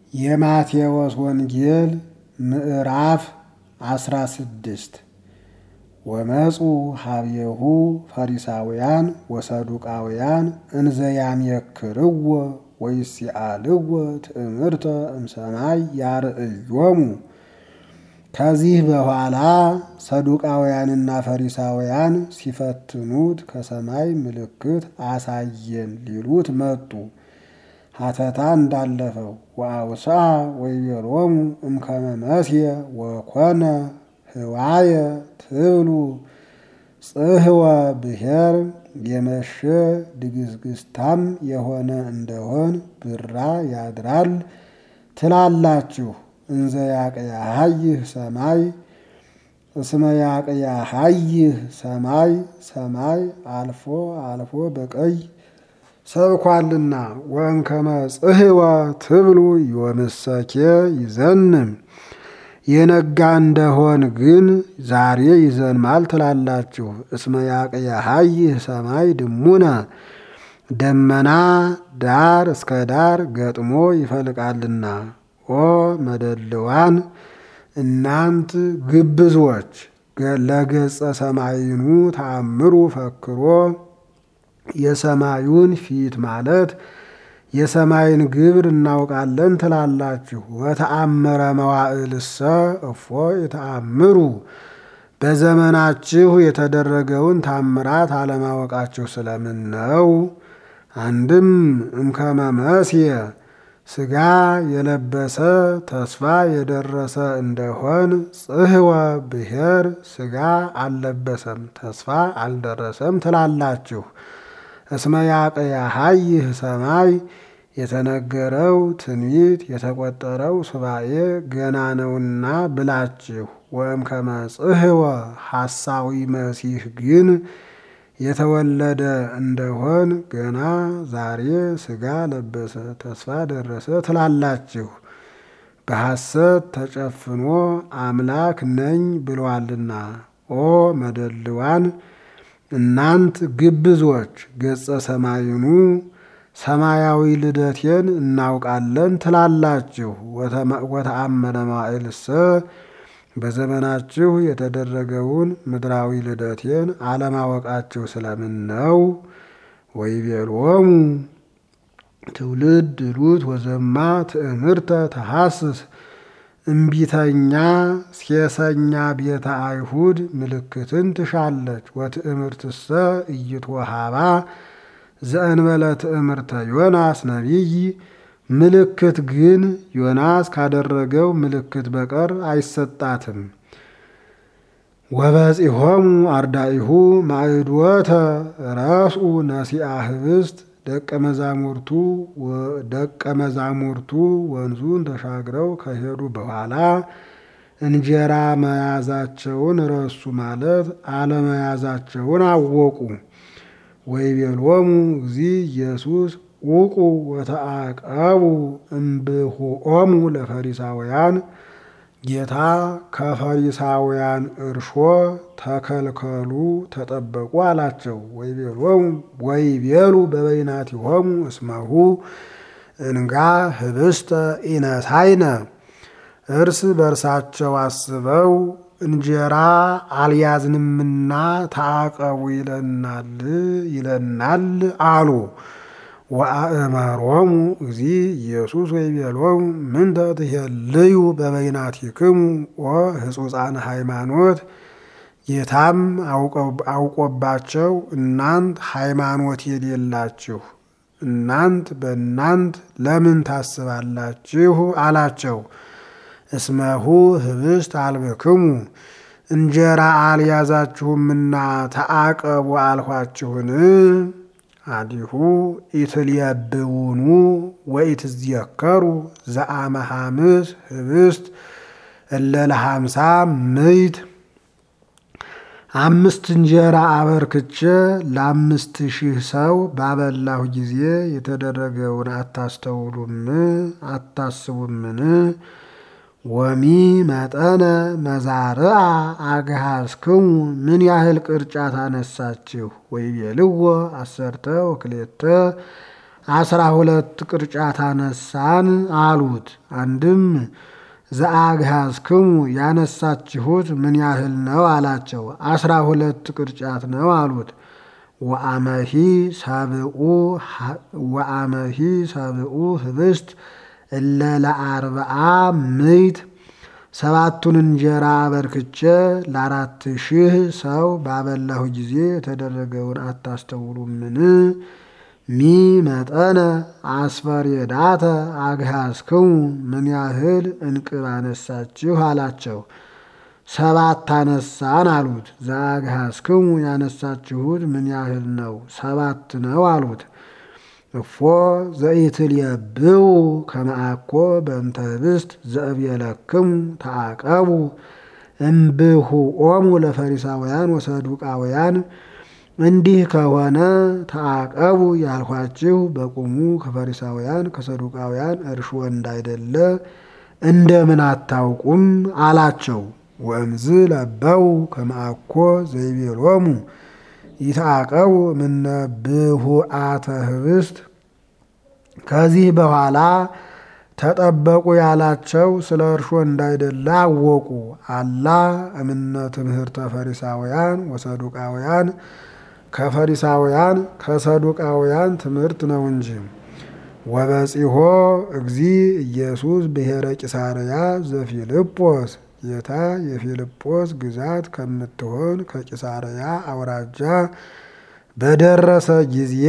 የማቴዎስ ወንጌል ምዕራፍ አስራ ስድስት ወመፁ ሀብየሁ ፈሪሳውያን ወሰዱቃውያን እንዘያምየክርዎ ወይሲአልዎ ትእምርተ እምሰማይ ያርእዮሙ። ከዚህ በኋላ ሰዱቃውያንና ፈሪሳውያን ሲፈትኑት ከሰማይ ምልክት አሳየን ሊሉት መጡ። ሀተታ እንዳለፈው ወአውሳ ወይቤሎሙ እምከመ መስየ ወኮነ ህዋየ ትብሉ ጽህወ ብሔር የመሸ ድግዝግዝታም የሆነ እንደሆን ብራ ያድራል ትላላችሁ። እንዘ ያቅያሃይህ ሰማይ እስመ ያቅያሃይህ ሰማይ ሰማይ አልፎ አልፎ በቀይ ሰብኳልና ወእንከመ ጽህወ ትብሉ ዮምሰኬ ይዘንም የነጋ እንደሆን ግን ዛሬ ይዘንማል ትላላችሁ። እስመ ያቅያሃይህ ሰማይ ድሙነ ደመና ዳር እስከ ዳር ገጥሞ ይፈልቃልና። ኦ መደልዋን እናንት ግብዞች ለገጸ ሰማይኑ ተአምሩ ፈክሮ የሰማዩን ፊት ማለት የሰማይን ግብር እናውቃለን ትላላችሁ። ወተአምረ መዋዕልሰ እፎ የተአምሩ በዘመናችሁ የተደረገውን ታምራት አለማወቃችሁ ስለምን ነው? አንድም እምከመ መስየ ሥጋ የለበሰ ተስፋ የደረሰ እንደሆን ጽህወ ብሔር ሥጋ አልለበሰም ተስፋ አልደረሰም ትላላችሁ። እስመ ያቅያሃይህ ሰማይ የተነገረው ትንቢት የተቆጠረው ሱባኤ ገና ነውና ብላችሁ ወእምከመ ጽህወ ሐሳዊ መሲህ ግን የተወለደ እንደሆን ገና ዛሬ ሥጋ ለበሰ ተስፋ ደረሰ ትላላችሁ። በሐሰት ተጨፍኖ አምላክ ነኝ ብሏልና። ኦ መደልዋን እናንት ግብዞች ገጸ ሰማይኑ ሰማያዊ ልደቴን እናውቃለን ትላላችሁ። ወተአመነ መዋዕልሰ በዘመናችሁ የተደረገውን ምድራዊ ልደቴን አለማወቃችሁ ስለምን ነው? ወይቤሎሙ ትውልድ ሉት ወዘማ ትእምርተ ተሐስስ እምቢተኛ ሴሰኛ ቤተ አይሁድ ምልክትን ትሻለች። ወትእምርትሰ ኢይትወሃባ ዘእንበለ ትእምርተ ዮናስ ነቢይ ምልክት ግን ዮናስ ካደረገው ምልክት በቀር አይሰጣትም። ወበጺሖሙ አርዳኢሁ ማዕድወተ ረስኡ ነሲአ ህብስት ደቀ መዛሙርቱ ደቀ መዛሙርቱ ወንዙን ተሻግረው ከሄዱ በኋላ እንጀራ መያዛቸውን ረሱ ማለት አለመያዛቸውን አወቁ። ወይቤሎሙ እግዚ ኢየሱስ ውቁ ወተአቀቡ እምብሁኦሙ ለፈሪሳውያን ጌታ ከፈሪሳውያን እርሾ ተከልከሉ ተጠበቁ አላቸው። ወይቤሎሙ ወይቤሉ በበይናቲሆሙ እስመሁ እንጋ ህብስተ ኢነሳይነ እርስ በርሳቸው አስበው እንጀራ አልያዝንምና ተአቀቡ ይለናል ይለናል አሉ። ወአእመሮሙ እግዚ ኢየሱስ ወይቤሎሙ ምንተ ትሄልዩ በበይናቲክሙ ወህጹፃነ ሃይማኖት። ጌታም አውቆባቸው እናንት ሃይማኖት የሌላችሁ እናንት በእናንት ለምን ታስባላችሁ አላቸው። እስመሁ ህብስት አልብክሙ እንጀራ አልያዛችሁምና ተአቀቡ አልኋችሁን? አዲሁ ኢትልየብውኑ ወኢትዝየከሩ ዘአመ ሐምስ ህብስት እለ ለሃምሳ ምይት አምስት እንጀራ አበርክቼ ለአምስት ሺህ ሰው ባበላሁ ጊዜ የተደረገውን አታስተውሉም አታስቡምን? ወሚ መጠነ መዛርአ አግሃዝክሙ ምን ያህል ቅርጫት አነሳችሁ? ወይቤልዎ አሰርተ ወክሌተ አስራ ሁለት ቅርጫት አነሳን አሉት። አንድም ዘአግሃዝክሙ ያነሳችሁት ምን ያህል ነው አላቸው። አስራ ሁለት ቅርጫት ነው አሉት። ወአመሂ ሰብኡ ወአመሂ ሰብኡ ህብስት እለ ለአርብዓ ምይት ሰባቱን እንጀራ አበርክቼ ለአራት ሺህ ሰው ባበላሁ ጊዜ የተደረገውን አታስተውሉምን? ሚ መጠነ አስፈሬዳተ አግሃዝክሙ ምን ያህል እንቅብ አነሳችሁ አላቸው። ሰባት አነሳን አሉት። ዘአግሃዝክሙ ያነሳችሁት ምን ያህል ነው? ሰባት ነው አሉት። እፎ ዘኢትልየብው ከመ አኮ በእንተ ህብስት ዘእብየለክሙ ተዓቀቡ እምብሁኦሙ ለፈሪሳውያን ወሰዱቃውያን እንዲህ ከሆነ ተዓቀቡ ያልኋችሁ በቁሙ ከፈሪሳውያን ከሰዱቃውያን እርሾ እንዳይደለ እንደምን አታውቁም አላቸው። ወእምዝ ለበው ከመ አኮ ዘይቤሎሙ ይትዓቀቡ እምነ ብሁአተ ህብስት ከዚህ በኋላ ተጠበቁ ያላቸው ስለ እርሾ እንዳይደለ አወቁ። አላ እምነ ትምህርተ ፈሪሳውያን ወሰዱቃውያን ከፈሪሳውያን ከሰዱቃውያን ትምህርት ነው እንጂ። ወበጺሖ እግዚ ኢየሱስ ብሔረ ቂሳርያ ዘፊልጶስ ጌታ የፊልጶስ ግዛት ከምትሆን ከቂሳርያ አውራጃ በደረሰ ጊዜ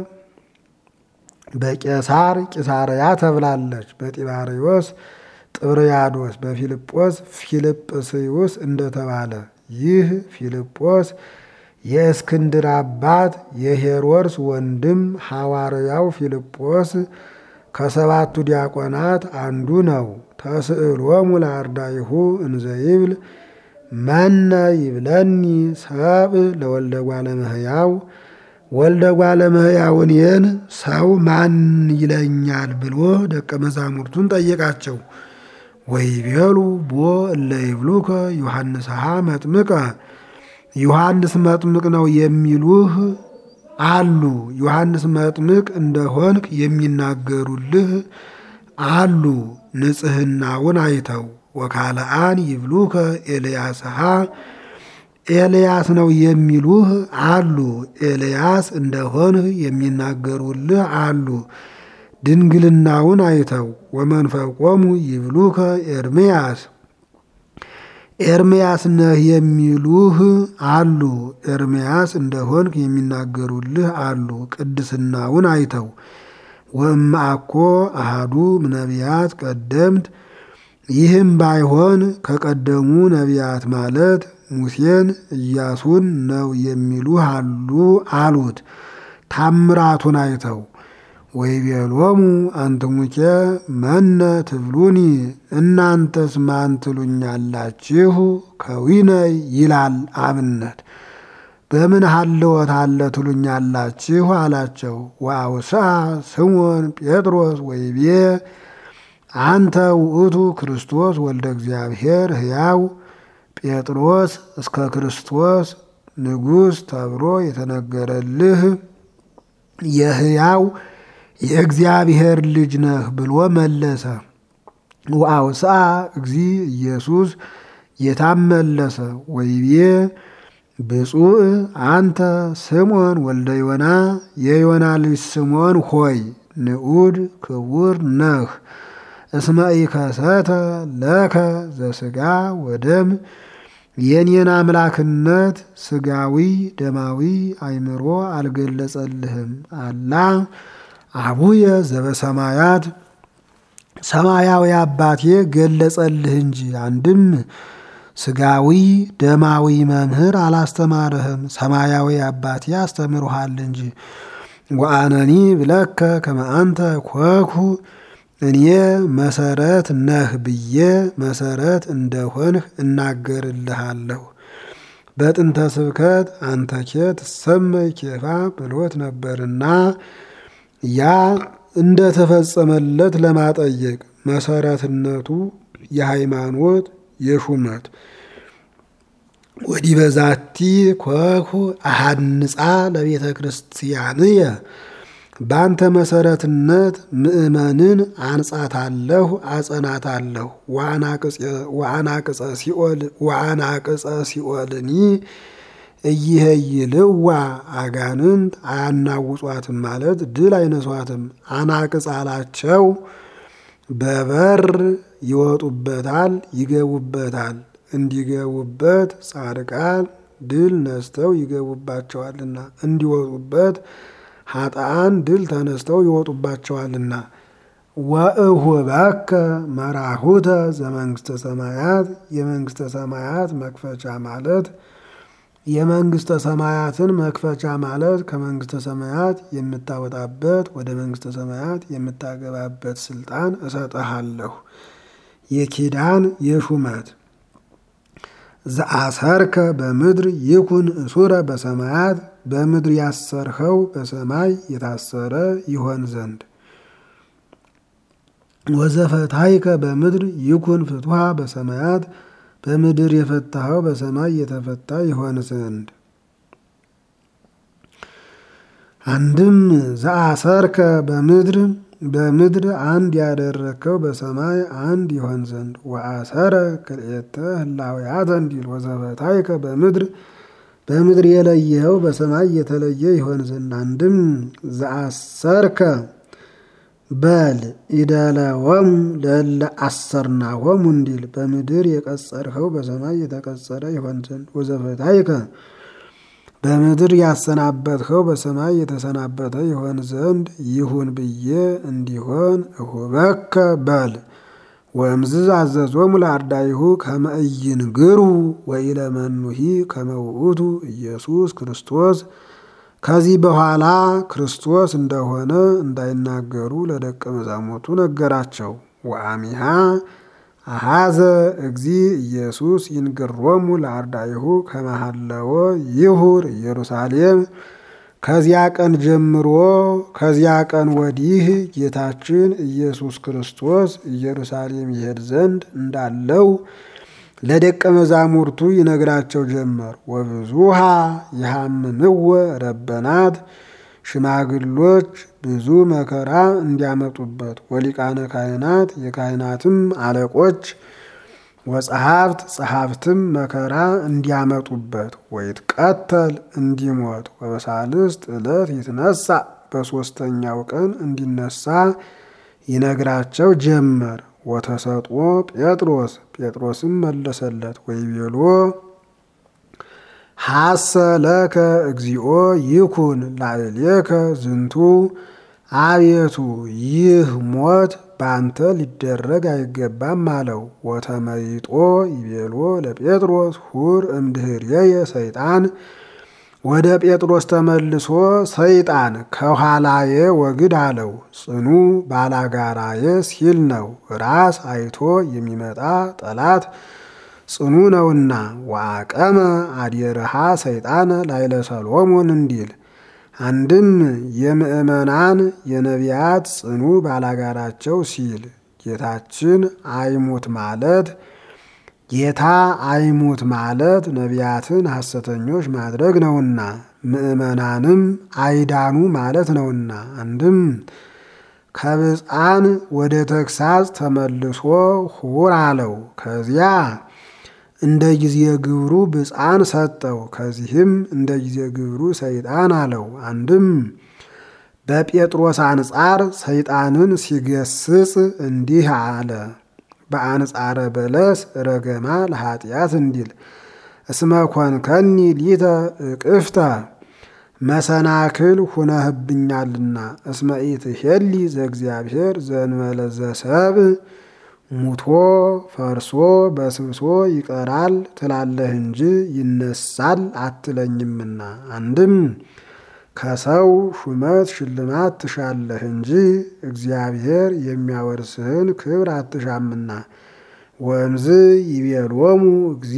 በቄሳር ቂሳርያ ተብላለች። በጢባሪዎስ ጥብርያዶስ፣ በፊልጶስ ፊልጵስዩስ እንደተባለ ይህ ፊልጶስ የእስክንድር አባት የሄሮድስ ወንድም ሐዋርያው ፊልጶስ ከሰባቱ ዲያቆናት አንዱ ነው። ተስዕሎሙ ለአርዳኢሁ እንዘ ይብል መነ ይብለኒ ሰብእ ለወልደ እጓለ እመሕያው ወልደ እጓለ እመሕያውን የን ሰው ማን ይለኛል ብሎ ደቀ መዛሙርቱን ጠየቃቸው። ወይቤሉ ቦ እለ ይብሉከ ዮሐንስሃ መጥምቀ ዮሐንስ መጥምቅ ነው የሚሉህ አሉ። ዮሐንስ መጥምቅ እንደሆንክ የሚናገሩልህ አሉ። ንጽሕናውን አይተው ወካልአን ይብሉከ ኤልያስሃ ኤልያስ ነው የሚሉህ አሉ። ኤልያስ እንደሆንህ የሚናገሩልህ አሉ። ድንግልናውን አይተው ወመንፈቆሙ ይብሉከ ኤርምያስ ኤርምያስ ነህ የሚሉህ አሉ። ኤርምያስ እንደሆንክ የሚናገሩልህ አሉ። ቅድስናውን አይተው ወእምአኮ አሃዱ ነቢያት ቀደምት ይህም ባይሆን ከቀደሙ ነቢያት ማለት ሙሴን ኢያሱን ነው የሚሉህ አሉ አሉት። ታምራቱን አይተው ወይቤሎሙ አንትሙኬ መነ ትብሉኒ እናንተስ ማን ትሉኛላችሁ? ከዊነይ ይላል አብነት በምን ሀልወት አለ ትሉኛላችሁ አላቸው። ወአውስአ ስሞን ጴጥሮስ ወይቤ አንተ ውእቱ ክርስቶስ ወልደ እግዚአብሔር ሕያው ጴጥሮስ እስከ ክርስቶስ ንጉሥ ተብሎ የተነገረልህ የሕያው የእግዚአብሔር ልጅ ነህ ብሎ መለሰ። ወአውስአ እግዚ ኢየሱስ ጌታም መለሰ ወይቤ ብፁዕ አንተ ስምዖን ወልደ ዮና የዮና ልጅ ስምዖን ሆይ ንዑድ ክቡር ነህ። እስመ ኢከሰተ ለከ ዘሥጋ ወደም የኔን አምላክነት ስጋዊ ደማዊ አእምሮ አልገለጸልህም። አላ አቡየ ዘበሰማያት ሰማያዊ አባቴ ገለጸልህ እንጂ። አንድም ስጋዊ ደማዊ መምህር አላስተማርህም፣ ሰማያዊ አባቴ አስተምሮሃል እንጂ። ወአነኒ ብለከ ከመ አንተ ኮኩ እኔ መሰረት ነህ ብዬ መሰረት እንደሆንህ እናገርልሃለሁ። በጥንተ ስብከት አንተኬ ትሰመይ ኬፋ ብሎት ነበርና ያ እንደተፈጸመለት ለማጠየቅ መሰረትነቱ የሃይማኖት የሹመት ወዲህ በዛቲ ኮኩ አሃንጻ ለቤተ ክርስቲያንየ በአንተ መሰረትነት ምእመንን አንጻታለሁ አጸናታለሁ። ወአናቅጸ ሲኦልኒ እይሄይልዋ አጋንንት አያናውጿትም ማለት ድል አይነሷትም። አናቅጽ አላቸው በበር ይወጡበታል ይገቡበታል። እንዲገቡበት ጻድቃን ድል ነስተው ይገቡባቸዋልና እንዲወጡበት ኃጥአን ድል ተነስተው ይወጡባቸዋልና። ወእሁበከ መራሁተ ዘመንግስተ ሰማያት የመንግስተ ሰማያት መክፈቻ ማለት የመንግስተ ሰማያትን መክፈቻ ማለት ከመንግስተ ሰማያት የምታወጣበት ወደ መንግስተ ሰማያት የምታገባበት ስልጣን እሰጥሃለሁ። የኪዳን የሹመት ዘአሰርከ በምድር ይኩን እሱረ በሰማያት በምድር ያሰርኸው በሰማይ የታሰረ ይሆን ዘንድ ወዘፈታይከ በምድር ይኩን ፍትሃ በሰማያት በምድር የፈታኸው በሰማይ የተፈታ ይሆን ዘንድ። አንድም ዘአሰርከ በምድር በምድር አንድ ያደረግከው በሰማይ አንድ ይሆን ዘንድ ወአሰረ ክልኤተ ህላውያተ እንዲል ወዘፈታይከ በምድር በምድር የለየኸው በሰማይ የተለየ ይሆን ዘንድ። አንድም ዘአሰርከ በል ኢደለወሙ ለእለ አሰርናሆሙ እንዲል በምድር የቀጸርኸው በሰማይ የተቀጸረ ይሆን ዘንድ ወዘፈታይከ በምድር ያሰናበትኸው በሰማይ የተሰናበተ ይሆን ዘንድ ይሁን ብዬ እንዲሆን እሁበከ በል ወእምዝ አዘዞሙ ለአርዳይሁ ከመ ኢይንግሩ ወኢለመኑሂ ከመ ውእቱ ኢየሱስ ክርስቶስ ከዚህ በኋላ ክርስቶስ እንደሆነ እንዳይናገሩ ለደቀ መዛሙርቱ ነገራቸው። ወአሚሃ አሃዘ እግዚ ኢየሱስ ይንግሮሙ ለአርዳይሁ ከመሃለወ ይሁር ኢየሩሳሌም። ከዚያ ቀን ጀምሮ ከዚያ ቀን ወዲህ ጌታችን ኢየሱስ ክርስቶስ ኢየሩሳሌም ይሄድ ዘንድ እንዳለው ለደቀ መዛሙርቱ ይነግራቸው ጀመር። ወብዙሃ ይሃምምወ ረበናት ሽማግሎች ብዙ መከራ እንዲያመጡበት ወሊቃነ ካህናት የካህናትም አለቆች ወጸሐፍት ጸሐፍትም መከራ እንዲያመጡበት ወይትቀተል እንዲሞት ወበሳልስት ዕለት ይትነሳ በሦስተኛው ቀን እንዲነሳ ይነግራቸው ጀመር። ወተሰጥኦ ጴጥሮስ ጴጥሮስም መለሰለት ወይቤሎ ሐሰ ለከ እግዚኦ ይኩን ላዕሌከ ዝንቱ አቤቱ ይህ ሞት በአንተ ሊደረግ አይገባም አለው። ወተመይጦ ይቤሎ ለጴጥሮስ ሁር እምድህርየ ሰይጣን ወደ ጴጥሮስ ተመልሶ ሰይጣን ከኋላዬ ወግድ አለው። ጽኑ ባላጋራዬ ሲል ነው። ራስ አይቶ የሚመጣ ጠላት ጽኑ ነውና። ወአቀመ አዲርሃ ሰይጣን ላይለ ሰሎሞን እንዲል አንድም የምእመናን የነቢያት ጽኑ ባላጋራቸው ሲል ጌታችን አይሙት ማለት ጌታ አይሙት ማለት ነቢያትን ሐሰተኞች ማድረግ ነውና ምእመናንም አይዳኑ ማለት ነውና። አንድም ከብፃን ወደ ተግሳጽ ተመልሶ ሁር አለው። ከዚያ እንደ ጊዜ ግብሩ ብፃን ሰጠው። ከዚህም እንደ ጊዜ ግብሩ ሰይጣን አለው። አንድም በጴጥሮስ አንጻር ሰይጣንን ሲገስጽ እንዲህ አለ። በአንጻረ በለስ ረገማ ለኃጢአት እንዲል እስመ ኮንከኒ ሊተ እቅፍተ መሰናክል ሁነህብኛልና እስመ ኢትሄሊ ዘእግዚአብሔር ዘእንበለ ዘሰብ ሙቶ ፈርሶ በስብሶ ይቀራል ትላለህ እንጂ ይነሳል አትለኝምና። አንድም ከሰው ሹመት ሽልማት ትሻለህ እንጂ እግዚአብሔር የሚያወርስህን ክብር አትሻምና። ወእምዝ ይቤሎሙ እግዚ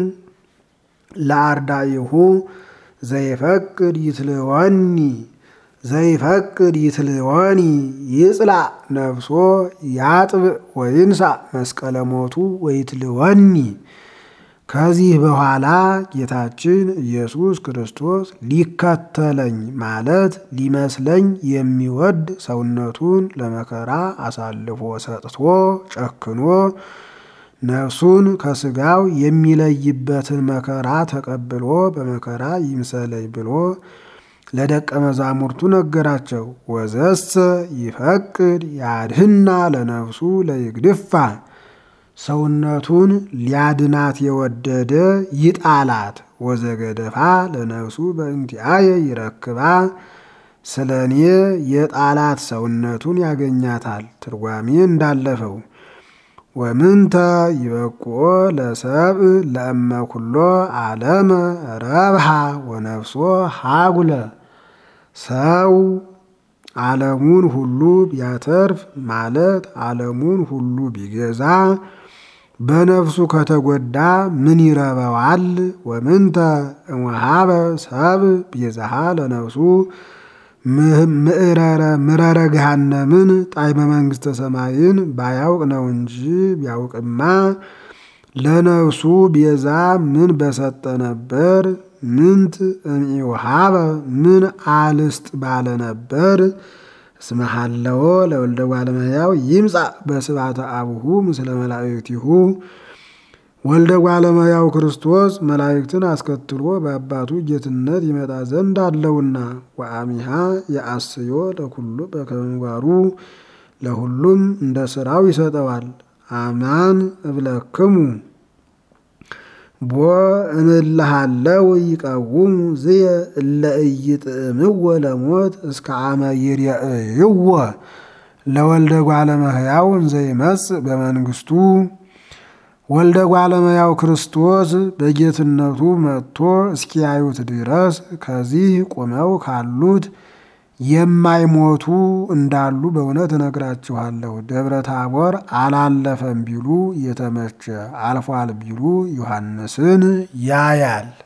ለአርዳኢሁ ዘይፈቅድ ይትልወኒ ዘይፈቅድ ይትልወኒ ይጽላእ ነፍሶ ያጥብእ ወይንሳእ መስቀለ ሞቱ ወይትልወኒ ከዚህ በኋላ ጌታችን ኢየሱስ ክርስቶስ ሊከተለኝ ማለት ሊመስለኝ የሚወድ ሰውነቱን ለመከራ አሳልፎ ሰጥቶ ጨክኖ ነፍሱን ከስጋው የሚለይበትን መከራ ተቀብሎ በመከራ ይምሰለኝ ብሎ ለደቀ መዛሙርቱ ነገራቸው። ወዘሰ ይፈቅድ ያድህና ለነፍሱ ለይግድፋ ሰውነቱን ሊያድናት የወደደ ይጣላት። ወዘገደፋ ለነፍሱ በእንቲአየ ይረክባ ስለ እኔ የጣላት ሰውነቱን ያገኛታል። ትርጓሜ እንዳለፈው ወምንተ ይበቁኦ ለሰብእ ለእመ ኩሎ ዓለመ ረብሃ ወነፍሶ ሃጉለ ሰው ዓለሙን ሁሉ ቢያተርፍ ማለት ዓለሙን ሁሉ ቢገዛ በነፍሱ ከተጎዳ ምን ይረበዋል? ወምንተ እምወሃበ ሰብእ ቤዛሃ ለነፍሱ ምረረ ገሃነምን ጣዕመ መንግሥተ ሰማይን ባያውቅ ነው እንጂ ቢያውቅማ ለነፍሱ ቤዛ ምን በሰጠ ነበር። ምንት እምኢውሃበ ምን አልስጥ ባለ ነበር። እስመ ሀለወ ለወልደ እጓለ እመሕያው ይምጻእ በስብሐተ አቡሁ ምስለ መላእክቲሁ ወልደ እጓለ እመሕያው ክርስቶስ መላእክትን አስከትሎ በአባቱ ጌትነት ይመጣ ዘንድ አለውና። ወአሚሃ የአስዮ ለኩሉ በከመ ምግባሩ ለሁሉም እንደ ስራው ይሰጠዋል። አማን እብለክሙ ቦ እምልሃለው ይቀውሙ ዝየ እለ ኢይጥዕምዎ ለሞት እስከ አመ ይርየእይዎ ለወልደ እጓለ እመሕያው እንዘ ይመጽእ በመንግሥቱ ወልደ እጓለ እመሕያው ክርስቶስ በጌትነቱ መጥቶ እስኪያዩት ድረስ ከዚህ ቆመው ካሉት የማይሞቱ እንዳሉ በእውነት እነግራችኋለሁ። ደብረ ታቦር አላለፈም ቢሉ የተመቸ አልፏል ቢሉ ዮሐንስን ያያል።